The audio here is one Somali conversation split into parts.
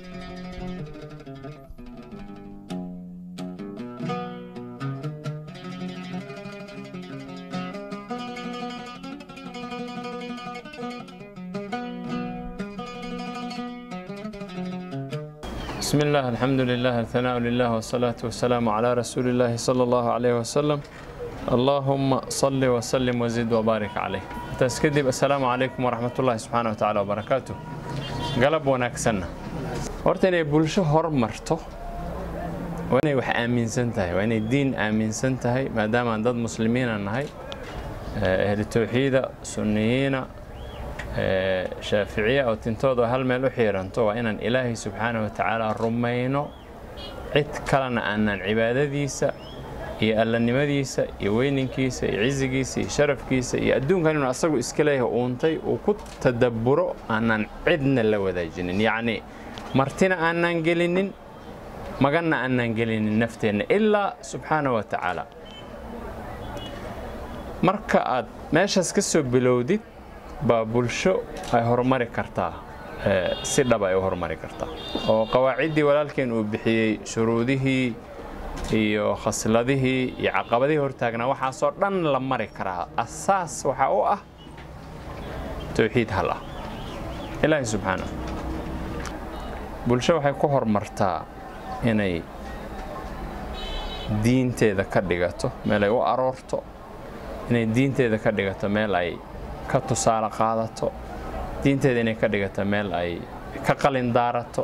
بسم الله الحمد لله الثناء لله والصلاة والسلام على رسول الله صلى الله عليه وسلم اللهم صل وسلم وزد وبارك عليه تسكدب السلام عليكم ورحمة الله سبحانه وتعالى وبركاته قلب ونكسنا horta inay bulsho hormarto waa inay wax aaminsan tahay waa inay diin aaminsan tahay maadaamaan dad muslimiina nahay ahli tawxiida sunniyiina shaaficiya oo tintooda hal meel u xiiranto waa inaan ilaahay subxaana wa tacaala rumayno cid kalena aanaan cibaadadiisa iyo allanimadiisa iyo weyninkiisa iyo cizigiisa iyo sharafkiisa iyo adduunkan inuu asagu iska leeyahay uuntay uu ku tadabburo aanaan cidna la wadaajinin yacni martina aanaan gelinin maganna aanaan gelinin nafteenna ilaa subxaana wa tacaala marka aad meeshaas ka soo bilowdid baa bulsho ay horumari kartaa si dhab ay u horumari kartaa oo qawaaciddii walaalkeen uu bixiyey shuruudihii iyo khasladihii iyo caqabadihii hortaagnaa waxaasoo dhan la mari karaa asaas waxaa u ah towxiid hal ah ilaahi subxaana bulsho waxay ku horumartaa inay diinteeda ka dhigato meel ay u aroorto inay diinteeda ka dhigato meel ay ka tusaale qaadato diinteeda inay ka dhigato meel ay ka qalin daarato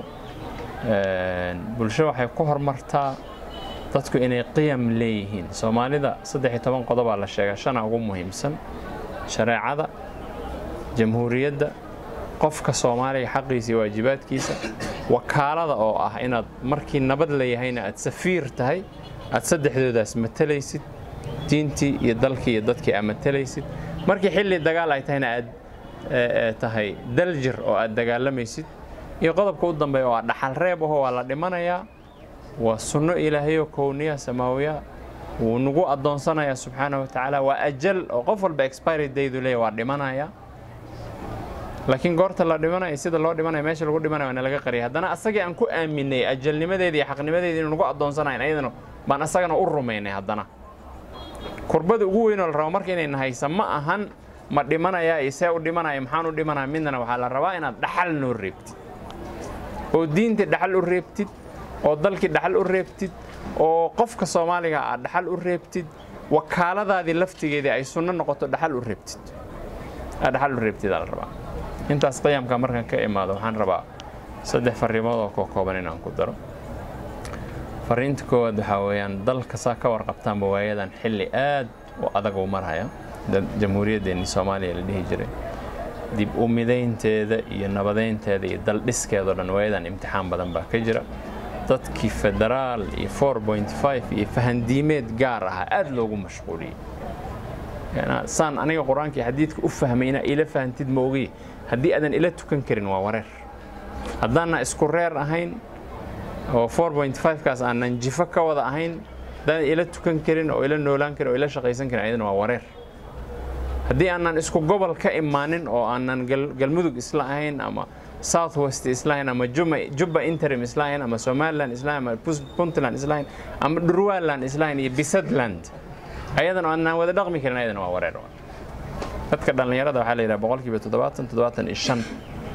bulsho waxay ku horumartaa dadku inay qiyam leeyihiin soomaalida saddex iyo toban qodobaa la sheegaa shana ugu muhiimsan shareecada jamhuuriyadda qofka soomaaliga xaqiisa iyo waajibaadkiisa wakaalada oo ah inaad markii nabad la yahayna aad safiir tahay aad saddexdoodaas matalaysid diintii iyo dalkii iyo dadkii aad matalaysid markii xilli dagaal ay tahayna aad tahay daljir oo aad dagaalamaysid iyo qodobka u dambeeya oo ah dhaxal reeb aho waa la dhimanayaa waa sunno ilaahayoo kowniya samaawiya wuu nagu addoonsanayaa subxaana wa tacaala waa ajal oo qof walba expiry daydu leeya waa dhimanaya laakiin goorta la dhimanaya sida loo dhimanaya meesha lagu dhimanaya waana laga qariyay haddana asagii aan ku aaminay ajalnimadeeda iyo xaqnimadeeda inuu nagu addoonsanayn ayadana baan asagana u rumaynay haddana kurbada ugu weynoo la rabo marka inayna haysa ma ahan ma dhimanayaa iyo see u dhimanaya maxaan u dhimanaya midnana waxaa la rabaa inaad dhaxal noo reebtid oo diintii dhaxal u reebtid oo dalkii dhaxal u reebtid oo qofka soomaaliga aad dhaxal u reebtid wakaaladaadii laftigeedii ay sunno noqoto dhaxal u reebtid aad dhaxal u reebtidaa la rabaa intaas qiyamka markaan ka imaado waxaan rabaa saddex farriimood oo koo kooban inaan ku daro fariinta koowaad waxaa weeyaan dalka saa ka warqabtaanba waayadan xilli aad u adag uu marhaya jamhuuriyaddeenii soomaaliya la dhihi jiray dib u midaynteeda iyo nabadeynteeda iyo daldhiskeedao dhan waayadan imtixaan badan baa ka jira dadkii federaal iyo iyo fahandiimeed gaar ahaa aad loogu mashquuliyey saan aniga qur-aanka iyo xadiidka u fahmay inaa ila fahantid ma ogiy haddii aadan ila tukan karin waa wareer haddaanna isku reer ahayn oo kaas aanan jifo ka wada ahayn haddaanan ila tukan karin oo ila noolaan karin oo ila shaqaysan karin ayadana waa wareer haddii aanan isku gobol ka imaanin oo aanan galmudug isla ahayn ama south west islahayn ama jubba interim islahayn ama somaliland islahayn ama puntland islahayn ama dhurwaland islahayn iyo bisadland ayadana aanan wada dhaqmi karin ayadana waa wareer dadka dhallinyarada waxaa la yidhaha boqolkiiba toddobaatan toddobaatan iyo shan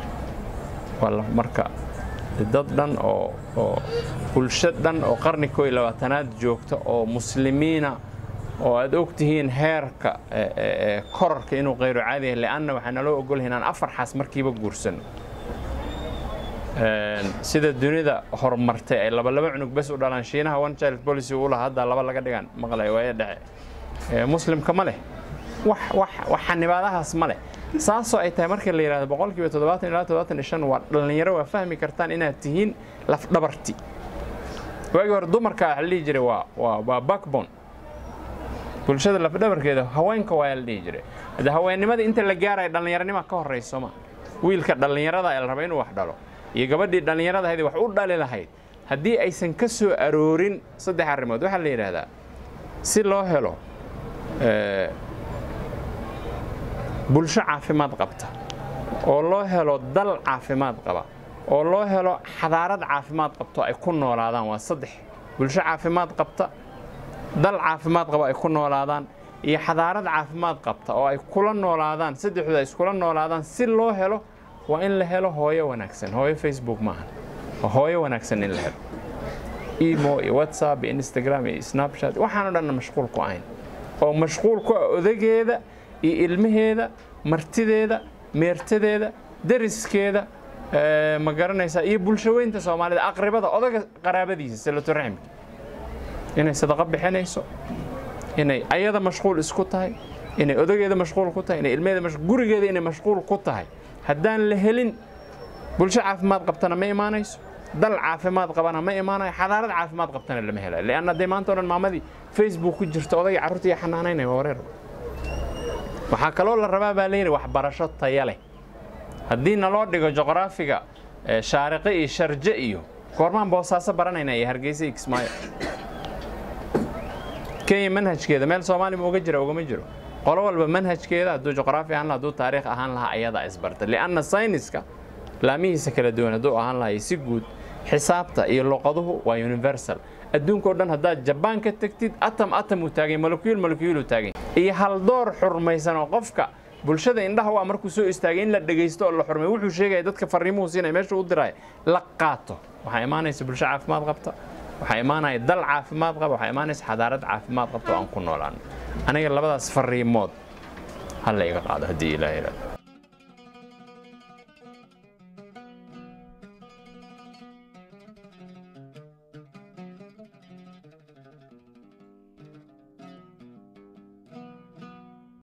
waa marka dad dhan oo oo bulsho dhan oo qarni koo iyo labaatanaad joogta oo muslimiina oo aad og tihiin heerka korarka inuu qayro caadi yahay leanna waxaa naloo ogolyahay inaan afar xaas markiiba guursano sida dunida horumartay ay laba laba cunug bes u dhalaan shiinaha one child policy uu lahaa hadda laba laga dhigaan maqlay waaya dhexe muslimka ma leh wax wax wax xanibaadahaas ma leh saasoo ay tahay marka la yidhahdo boqolkiiba toddobaatan ilaa toddobaatan iyo shan waa dhallinyaro waa fahmi kartaan inaad tihiin lafdhabarti waagii hore dumarka waxa la dhihi jiray waa waa waa backbone bulshada lafdhabarkeeda haweenka waa la dhihi jiray hadde haweennimada inta la gaaraya dhallinyaronima ka horrayso ma wiilka dhallinyarada ee la raba inuu wax dhalo iyo gabadhii dhallinyarada ahayd wax u dhali lahayd haddii aysan ka soo aroorin saddex arrimood waxaa la yidhaahdaa si loo helo bulsho caafimaad qabta oo loo helo dal caafimaad qaba oo loo helo xadaarad caafimaad qabto ay ku noolaadaan waa saddex bulsho caafimaad qabta dal caafimaad qabo ay ku noolaadaan iyo xadaarad caafimaad qabta oo ay kula noolaadaan saddexdu ay iskula noolaadaan si loo helo waa in la helo hooyo wanaagsan hooyo facebook maaha waa hooyo wanaagsan in la helo emo iyo whatsapp iyo instagram iyo snapchat waxaanoo dhanna mashquul ku ahayn oo mashquul ku ah odageeda iyo ilmaheeda martideeda meertadeeda deriskeeda ma garanaysaa iyo bulshaweynta soomaalida aqribada odaga qaraabadiisa salatoraximka inay sadaqo bixinayso inay ayada mashquul isku tahay inay odageeda mashquul ku tahay inay ilmaheeda gurigeeda inay mashquul ku tahay haddaan la helin bulsho caafimaad qabtana ma imaanayso dal caafimaad qabana ma imaanayo xadaarad caafimaad qabtana lama helayo lianna dee maanta o dhan maamadii facebook ku jirta odagii carruurta iyo xanaanaynaya waa wareer waxaa kaloo la rabaa baa layidhi waxbarasho taya leh haddii naloo dhigo juqraafiga shaariqe iyo sharje iyo goormaan boosaaso baranayna iyo hargeysa iyo kismaayo kenya manhajkeeda meel soomaali ma uga jira ugama jiro qolo walba manhajkeeda hadduu juqraafi ahaan laha hadduu taariikh ahaan lahaa ayadaa isbarta lianna sayniska laamihiisa kala duwan hadduu ahaan lahay si guud xisaabta iyo luqaduhu waa universal adduunka o dhan haddaad jabaan ka tegtid atam atam uu taagay molekuyul molekuyul uu taagay iyo haldoor xurmaysan oo qofka bulshada indhaha waa markuu soo istaagay in la dhegaysto oo la xurmay wuxuu sheegaya dadka fariimuhu siinaya meesha u diraya la qaato waxaa imaanaysa bulsho caafimaad qabta waxaa imaanaya dal caafimaad qaba waxaa imaanaysa xadaarad caafimaad qabta oo aan ku noolaano aniga labadaas fariimood ha la iga qaado haddii ilaah yidhahdo